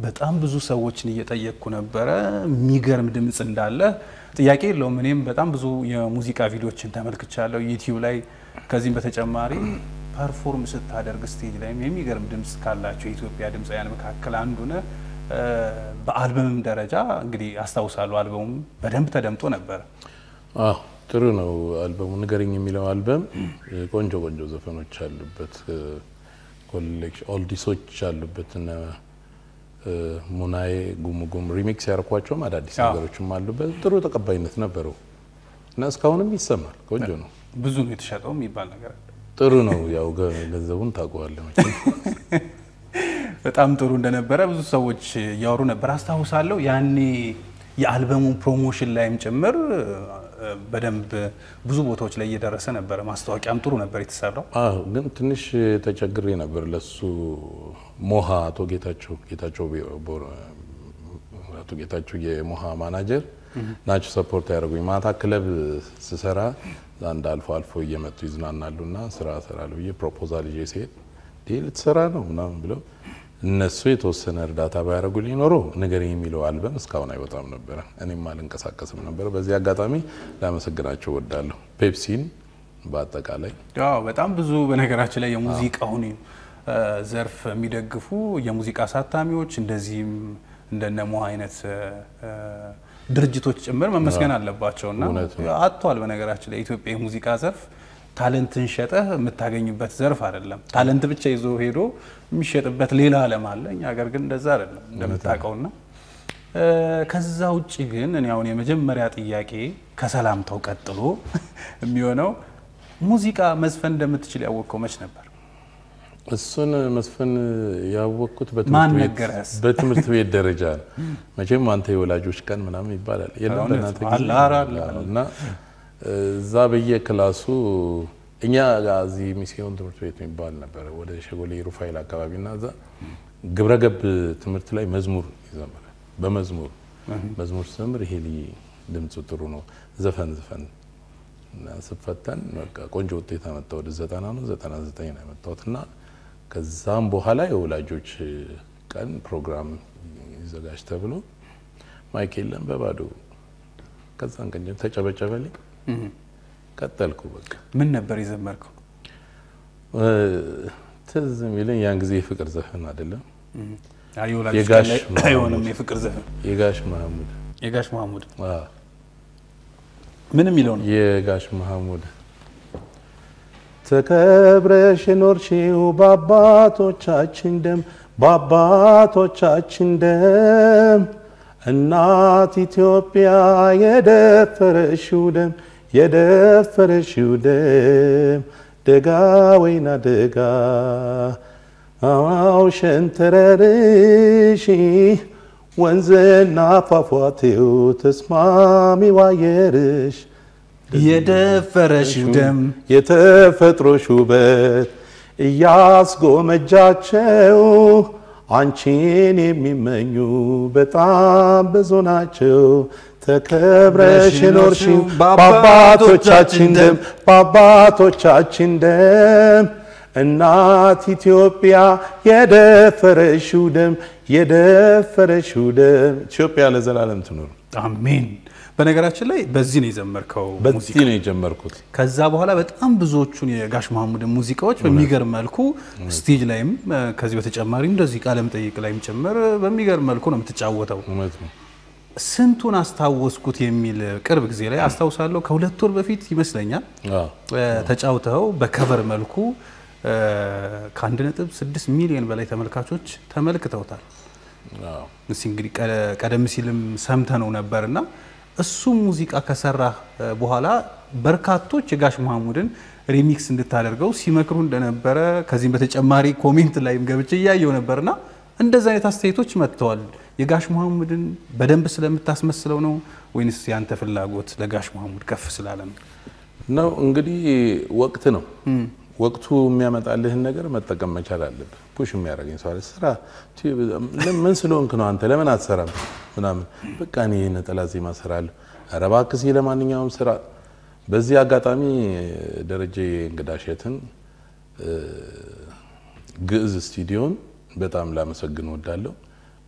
በጣም ብዙ ሰዎችን እየጠየቅኩ ነበረ። የሚገርም ድምፅ እንዳለ ጥያቄ የለውም። እኔም በጣም ብዙ የሙዚቃ ቪዲዮችን ተመልክቻለሁ ዩቲዩብ ላይ። ከዚህም በተጨማሪ ፐርፎርም ስታደርግ ስቴጅ ላይም የሚገርም ድምፅ ካላቸው የኢትዮጵያ ድምፃውያን መካከል አንዱ ነህ። በአልበምም ደረጃ እንግዲህ አስታውሳለሁ አልበሙም በደንብ ተደምጦ ነበረ። አዎ ጥሩ ነው። አልበሙ ንገረኝ የሚለው አልበም ቆንጆ ቆንጆ ዘፈኖች አሉበት፣ ኮሌክሽን ኦልዲሶች አሉበት እና ሙናዬ ጉምጉም ሪሚክስ ያርኳቸውም አዳዲስ ነገሮችም አሉበት። ጥሩ ተቀባይነት ነበረው እና እስካሁንም ይሰማል። ቆንጆ ነው። ብዙ ነው የተሸጠው የሚባል ነገር አለ። ጥሩ ነው። ያው ገንዘቡን ታውቀዋለህ መቼም። በጣም ጥሩ እንደነበረ ብዙ ሰዎች እያወሩ ነበር አስታውሳለሁ። ያኔ የአልበሙን ፕሮሞሽን ላይም ጭምር በደንብ ብዙ ቦታዎች ላይ እየደረሰ ነበረ። ማስታወቂያም ጥሩ ነበር የተሰራው። አዎ ግን ትንሽ ተቸግሬ ነበር። ለሱ ሞሃ አቶ ጌታቸው ጌታቸው አቶ ጌታቸው የሞሃ ማናጀር ናቸው ሰፖርት ያደረጉኝ። ማታ ክለብ ስሰራ አንድ አልፎ አልፎ እየመጡ ይዝናናሉ እና ስራ እሰራለሁ ብዬ ፕሮፖዛል ይዤ ሲሄድ ልትሰራ ነው ምናምን ብለው እነሱ የተወሰነ እርዳታ ባያደርጉልኝ ኖሮ ንገረኝ የሚለው አልበም እስካሁን አይወጣም ነበረ፣ እኔም አልንቀሳቀስም ነበረ። በዚህ አጋጣሚ ላመሰግናቸው ወዳለሁ። ፔፕሲን በአጠቃላይ ያው በጣም ብዙ በነገራችን ላይ የሙዚቃውን ዘርፍ የሚደግፉ የሙዚቃ አሳታሚዎች እንደዚህም እንደነሞ አይነት ድርጅቶች ጭምር መመስገን አለባቸውና አጥቷል። በነገራችን ላይ የኢትዮጵያ የሙዚቃ ዘርፍ ታለንትን ሸጠህ የምታገኝበት ዘርፍ አይደለም። ታለንት ብቻ ይዞ ሄዶ የሚሸጥበት ሌላ ዓለም አለ። እኛ ሀገር ግን እንደዛ አይደለም እንደምታውቀውና ከዛ ውጭ ግን እኔ አሁን የመጀመሪያ ጥያቄ ከሰላምታው ቀጥሎ የሚሆነው ሙዚቃ መዝፈን እንደምትችል ያወቅከው መች ነበር? እሱን መስፈን ያወቅኩት ማን ነገረህ? በትምህርት ቤት ደረጃ ነው። መቼም አንተ የወላጆች ቀን ምናምን ይባላል የለም በእናንተ ጊዜ እና እዛ በየክላሱ እኛ እዚህ ሚስዮን ትምህርት ቤት የሚባል ነበረ ወደ ሸጎሌ ሩፋይል አካባቢ እና እዛ ግብረገብ ትምህርት ላይ መዝሙር ይዘምራል። በመዝሙር መዝሙር ስዘምር ይሄ ድምፁ ጥሩ ነው ዘፈን ዘፈን እና ስፈተን በቃ ቆንጆ ውጤት አመጣ። ወደ ዘጠና ነው ዘጠና ዘጠኝ ነው ያመጣሁት እና ከዛም በኋላ የወላጆች ቀን ፕሮግራም ይዘጋጅ ተብሎ ማይክ የለም በባዶ ከዛን ቀን ተጨበጨበልኝ። ቀጠልኩ። በቃ ምን ነበር የዘመርከው? ትዝ የሚለኝ ያን ጊዜ የፍቅር ዘፈን አይደለም የጋሽ አይሆንም፣ የፍቅር ዘፈን የጋሽ መሐሙድ የጋሽ መሐሙድ ምን የሚለው ነው? የጋሽ መሐሙድ ተከብረሽ ኖርሽው በአባቶቻችን ደም በአባቶቻችን ደም እናት ኢትዮጵያ የደፈረሽው ደም የደፈረሽው ደም ደጋ ወይና ደጋ አዋው ሸንተረርሽ ወንዝና ፏፏቴው ተስማሚ ዋየርሽ የደፈረሽው ደም የተፈጥሮሽ ውበት እያስጎመጃቸው አንቺን የሚመኙ በጣም ብዙ ናቸው። ተከብረሽ ኖርሽው በአባቶቻችን ደም በአባቶቻችን ደም እናት ኢትዮጵያ የደፈረሽው ደም የደፈረሽው ደም ኢትዮጵያ ለዘላለም ትኑር። አሜን። በነገራችን ላይ በዚህ ነው የዘመርከው በዚህ ነው የጀመርኩት። ከዛ በኋላ በጣም ብዙዎቹን የጋሽ መሐሙድን ሙዚቃዎች በሚገርም መልኩ ስቴጅ ላይም ከዚህ በተጨማሪ እንደዚህ ቃለ መጠይቅ ላይም ጭምር በሚገርም መልኩ ነው የምትጫወተው። እውነት ነው። ስንቱን አስታወስኩት የሚል ቅርብ ጊዜ ላይ አስታውሳለሁ። ከሁለት ወር በፊት ይመስለኛል ተጫውተው በከቨር መልኩ ከአንድ ነጥብ ስድስት ሚሊዮን በላይ ተመልካቾች ተመልክተውታል። እስኪ እንግዲህ ቀደም ሲልም ሰምተነው ነበርና እሱ ሙዚቃ ከሰራ በኋላ በርካቶች የጋሽ መሐሙድን ሪሚክስ እንድታደርገው ሲመክሩ እንደነበረ ከዚህም በተጨማሪ ኮሜንት ላይም ገብቼ እያየው ነበርና እንደዚህ አይነት አስተያየቶች መጥተዋል። የጋሽ መሐሙድን በደንብ ስለምታስመስለው ነው ወይንስ ያንተ ፍላጎት ለጋሽ መሐሙድ ከፍ ስላለ ነው? ነው እንግዲህ ወቅት ነው። ወቅቱ የሚያመጣልህን ነገር መጠቀም መቻል አለብህ። ፑሽ የሚያደርገኝ ሰው አለ። ስራ ምን ስለሆንክ ነው አንተ ለምን አትሰራም? ምናምን በቃ እኔ ነጠላ ዜማ እሰራለሁ። ኧረ እባክህ እስኪ ለማንኛውም ስራ። በዚህ አጋጣሚ ደረጀ እንግዳሸትን ግዕዝ ስቱዲዮን በጣም ላመሰግን ወዳለሁ።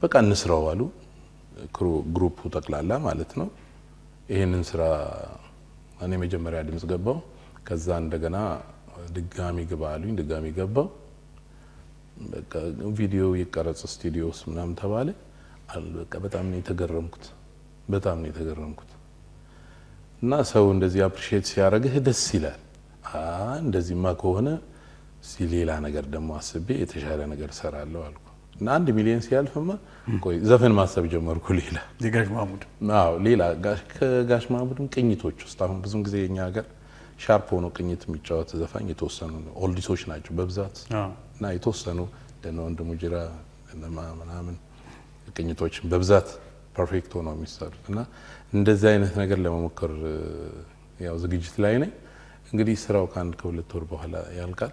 በቃ እንስራው አሉ። ግሩፑ ጠቅላላ ማለት ነው። ይህንን ስራ እኔ መጀመሪያ ድምፅ ገባው። ከዛ እንደገና ድጋሚ ግባ አሉኝ። ድጋሚ ገባው። በቃ ቪዲዮ ይቀረጽ ስቱዲዮ ውስጥ ምናምን ተባለ። በቃ በጣም ነው የተገረምኩት። በጣም ነው የተገረምኩት። እና ሰው እንደዚህ አፕሪሺየት ሲያደርግህ ደስ ይላል። እንደዚህማ ከሆነ ሌላ ነገር ደግሞ አስቤ የተሻለ ነገር እሰራለሁ አልኩ እና አንድ ሚሊዮን ሲያልፍማ ቆይ ዘፈን ማሰብ ጀመርኩ። ሌላ የጋሽ ማሙድ አዎ፣ ሌላ ከጋሽ ማሙድም ቅኝቶች ውስጥ አሁን ብዙን ጊዜ የኛ ሀገር ሻርፕ ሆኖ ቅኝት የሚጫወት ዘፋኝ የተወሰኑ ኦልዲሶች ናቸው በብዛት እና የተወሰኑ እንደነ ወንድሙ ጅራ ምናምን ቅኝቶች በብዛት ፐርፌክት ሆነው የሚሰሩት እና እንደዚህ አይነት ነገር ለመሞከር ያው ዝግጅት ላይ ነኝ። እንግዲህ ስራው ከአንድ ከሁለት ወር በኋላ ያልቃል።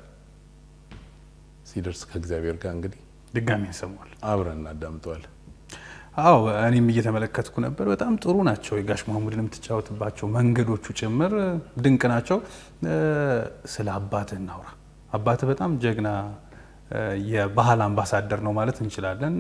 ሲደርስ ከእግዚአብሔር ጋር እንግዲህ ድጋሚ ያሰማል አብረን እናዳምጠዋለን። አዎ እኔም እየተመለከትኩ ነበር። በጣም ጥሩ ናቸው። የጋሽ ማሙድን የምትጫወትባቸው መንገዶቹ ጭምር ድንቅ ናቸው። ስለ አባትህ እናውራ። አባትህ በጣም ጀግና የባህል አምባሳደር ነው ማለት እንችላለን።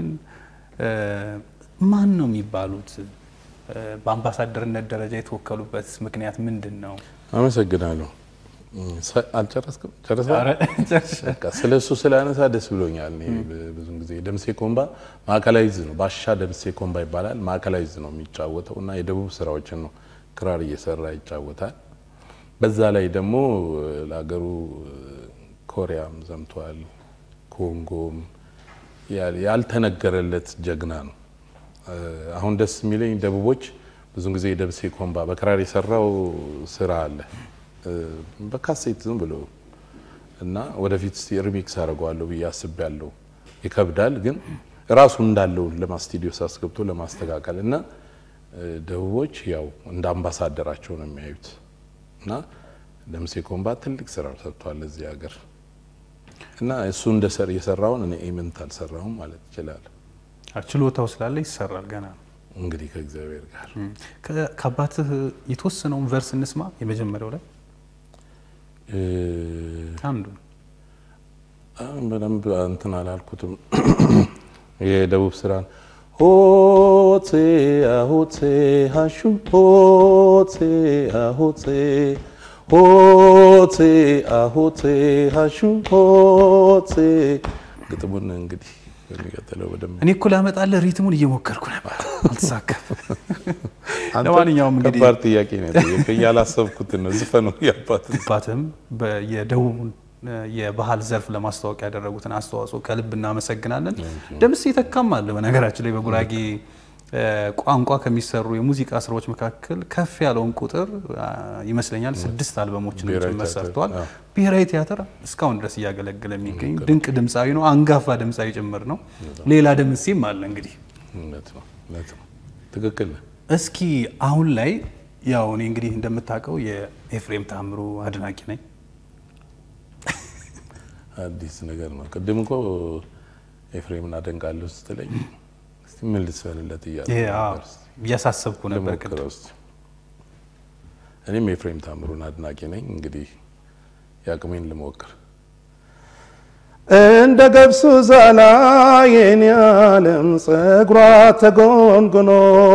ማን ነው የሚባሉት? በአምባሳደርነት ደረጃ የተወከሉበት ምክንያት ምንድን ነው? አመሰግናለሁ። አልጨረስክም? ስለ እሱ ስላነሳ ደስ ብሎኛል። ብዙን ጊዜ ደምሴ ኮምባ ማዕከላዊዝ ነው፣ ባሻ ደምሴ ኮምባ ይባላል። ማዕከላዊዝ ነው የሚጫወተው እና የደቡብ ስራዎችን ነው ክራር እየሰራ ይጫወታል። በዛ ላይ ደግሞ ለሀገሩ ኮሪያም ዘምቷል፣ ኮንጎም ያልተነገረለት ጀግና ነው። አሁን ደስ የሚለኝ ደቡቦች ብዙን ጊዜ ደምሴ ኮምባ በክራር የሰራው ስራ አለ በካሴት ዝም ብሎ እና ወደፊት ሪሚክስ አደርገዋለሁ ብዬ አስቤያለሁ። ይከብዳል ግን ራሱ እንዳለው ለማስቱዲዮ ሳስገብቶ ለማስተካከል እና ደቡቦች ያው እንደ አምባሳደራቸው ነው የሚያዩት እና ደምሴ ኮምባ ትልቅ ስራ ሰርቷል እዚህ ሀገር እና እሱ እንደ ሰር የሰራውን እኔ ኢምንት አልሰራሁም ማለት ይችላል። ችሎታው ስላለ ይሰራል ገና ነው እንግዲህ ከእግዚአብሔር ጋር። ከአባትህ የተወሰነውን ቨርስ እንስማ የመጀመሪያው ላይ አንዱ በደንብ እንትን አላልኩትም። የደቡብ ስራን ሆቴ አሆቴ ሀሹ ሆቴ አሆቴ ሆቴ አሆቴ ሀሹ ሆቴ ግጥሙን እንግዲህ የሚቀጥለው በደንብ እኔ እኮ ላመጣልህ ሪትሙን እየሞከርኩ ነበር፣ አልተሳካም። ለማንኛውም እንግዲህ ከባድ ጥያቄ ነው የጠየቀኝ። ያላሰብኩትን ነው ዝፈኑ ያባትን አባትም የደቡቡን የባህል ዘርፍ ለማስተዋወቅ ያደረጉትን አስተዋጽኦ ከልብ እናመሰግናለን። ደምሴ ተካም አለ በነገራችን ላይ በጉራጌ ቋንቋ ከሚሰሩ የሙዚቃ ስራዎች መካከል ከፍ ያለውን ቁጥር ይመስለኛል ስድስት አልበሞችን ጭምር ሰርተዋል። ብሔራዊ ቲያትር እስካሁን ድረስ እያገለገለ የሚገኝ ድንቅ ድምፃዊ ነው። አንጋፋ ድምፃዊ ጭምር ነው። ሌላ ደምሴም አለ እንግዲህ እውነት ነው እውነት ነው ትክክል ነው። እስኪ አሁን ላይ ያው እኔ እንግዲህ እንደምታውቀው የኤፍሬም ታምሩ አድናቂ ነኝ። አዲስ ነገር ነው። ቅድም እኮ ኤፍሬምን አደንቃለሁ ስትለኝ እስቲ ምን ልስፈልለት እያሳሰብኩ ነበር ቅድም። ልሞክረው እስቲ። እኔም የኤፍሬም ታምሩን አድናቂ ነኝ። እንግዲህ የአቅሜን ልሞክር። እንደ ገብሱ ዛላ የኔ ዓለም ጸጉሯ ተጎንጉኖ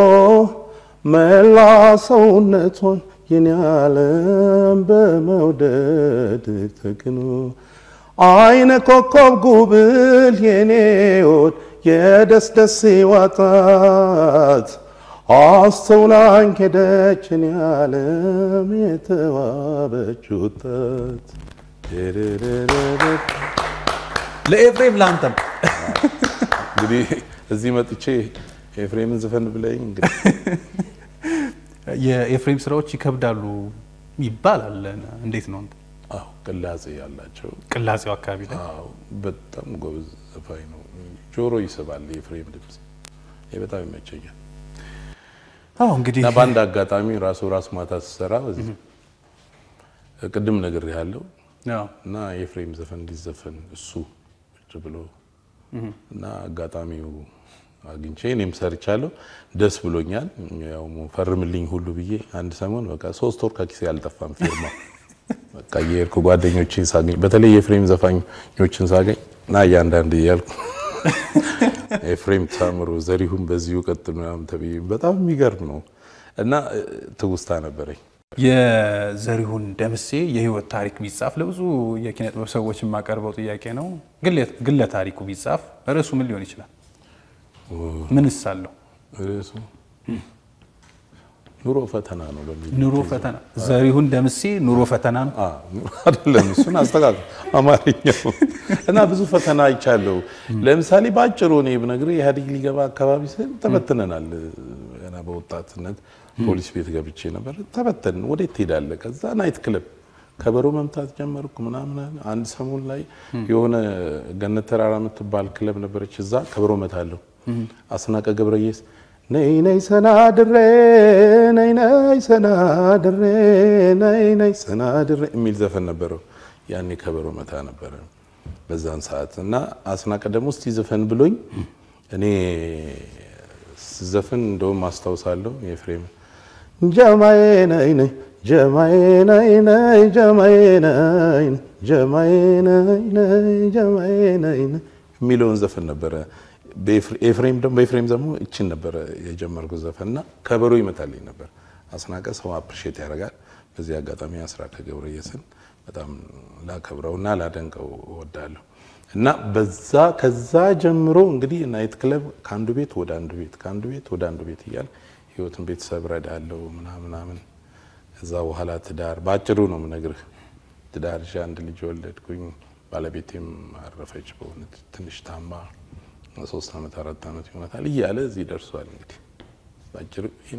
መላ ሰውነቷን የኔ ዓለም በመውደድ ተክኖ አይነ ኮከብ ጉብል የኔ ወድ የደስ ደስ ዋጣት አስተውላኝ ሄደች እኔ ዓለም የተዋበች ወጣት ለኤፍሬም ለአንተም እንግዲህ እዚህ መጥቼ ኤፍሬምን ዝፈን ብለኝ እንግዲህ የኤፍሬም ስራዎች ይከብዳሉ ይባላል። እንዴት ነው? አዎ ቅላጼ ያላቸው ቅላጼው አካባቢ ላይ አዎ በጣም ጎበዝ ዘፋኝ ነው። ጆሮ ይስባል የኤፍሬም ድምፅ። ይህ በጣም ይመቸኛል። አዎ እንግዲህ እና በአንድ አጋጣሚ ራሱ ራስ ማታ ስሰራ ቅድም ነገር ያለው እና የኤፍሬም ዘፈን እንዲዘፈን እሱ ቁጭ ብሎ እና አጋጣሚው አግኝቼ እኔም ሰርቻለሁ። ደስ ብሎኛል። ያው ፈርምልኝ ሁሉ ብዬ አንድ ሰሞን በቃ ሶስት ወር ከኪሴ አልጠፋም ፊርማው። በቃ የሄድኩ ጓደኞቼን ሳገኝ በተለይ የኤፍሬም ዘፋኞችን ሳገኝ እና እያንዳንድ እያልኩ ኤፍሬም ታምሩ፣ ዘሪሁን በዚሁ ቀጥል ምናምን ተብዬ በጣም የሚገርም ነው እና ትውስታ ነበረኝ። የዘሪሁን ደምሴ የህይወት ታሪክ ቢጻፍ ለብዙ የኪነ ጥበብ ሰዎች የማቀርበው ጥያቄ ነው። ግለ ታሪኩ ቢጻፍ ርዕሱ ምን ሊሆን ይችላል? ምንስ አለው? ርዕሱ ኑሮ ፈተና ነው በሚል ኑሮ ፈተና። ዘሪሁን ደምሴ ኑሮ ፈተና ነው አይደለም? እሱን አስተካክል አማርኛው እና ብዙ ፈተና አይቻለሁ። ለምሳሌ በአጭሩ እኔ ብነግርህ ኢህአዴግ ሊገባ አካባቢ ስል ተበትነናል። ገና በወጣትነት ፖሊስ ቤት ገብቼ ነበር። ተበተን ወዴት ትሄዳለህ? ከዛ ናይት ክለብ ከበሮ መምታት ጀመርኩ ምናምን። አንድ ሰሞን ላይ የሆነ ገነት ተራራ የምትባል ክለብ ነበረች። እዛ ከበሮ መታለሁ። አስናቀ ገብረየስ ነይ ነይ ሰናድሬ ነይ ነይ ሰናድሬ ነይ ነይ ሰናድሬ የሚል ዘፈን ነበረው። ያኔ ከበሮ መታ ነበረ በዛን ሰዓት እና አስናቀ ደግሞ እስቲ ዘፈን ብሎኝ እኔ ስዘፍን እንደውም አስታውሳለሁ የፍሬም ጀማዬ ነይ ነይ ጀማዬ ነይ ነይ ጀማዬ ነይ ጀማዬ ነይ ነይ ጀማዬ ነይ ነይ የሚለውን ዘፈን ነበረ። ኤፍሬም ደግሞ በኤፍሬም ደግሞ እችን ነበረ የጀመርኩት ዘፈን እና ከበሮ ይመታልኝ ነበር። አስናቀ ሰው አፕሪሼት ያደርጋል። በዚህ አጋጣሚ አስራቀ ገብረየስን በጣም ላከብረውና ላደንቀው እወዳለሁ። እና በዛ ከዛ ጀምሮ እንግዲህ ናይት ክለብ ከአንዱ ቤት ወደ አንዱ ቤት ከአንዱ ቤት ወደ አንዱ ቤት እያል ህይወትን ቤተሰብ ረዳለው ምናምናምን እዛ በኋላ ትዳር በአጭሩ ነው የምነግርህ። ትዳር ይዤ አንድ ልጅ ወለድኩኝ። ባለቤቴም አረፈች በእውነት ትንሽ ታማ ሶስት ዓመት አራት ዓመት ይሆናታል እያለ እዚህ ደርሷል። እንግዲህ በአጭሩ ይህን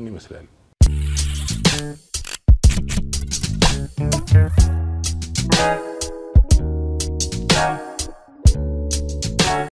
ይመስላል።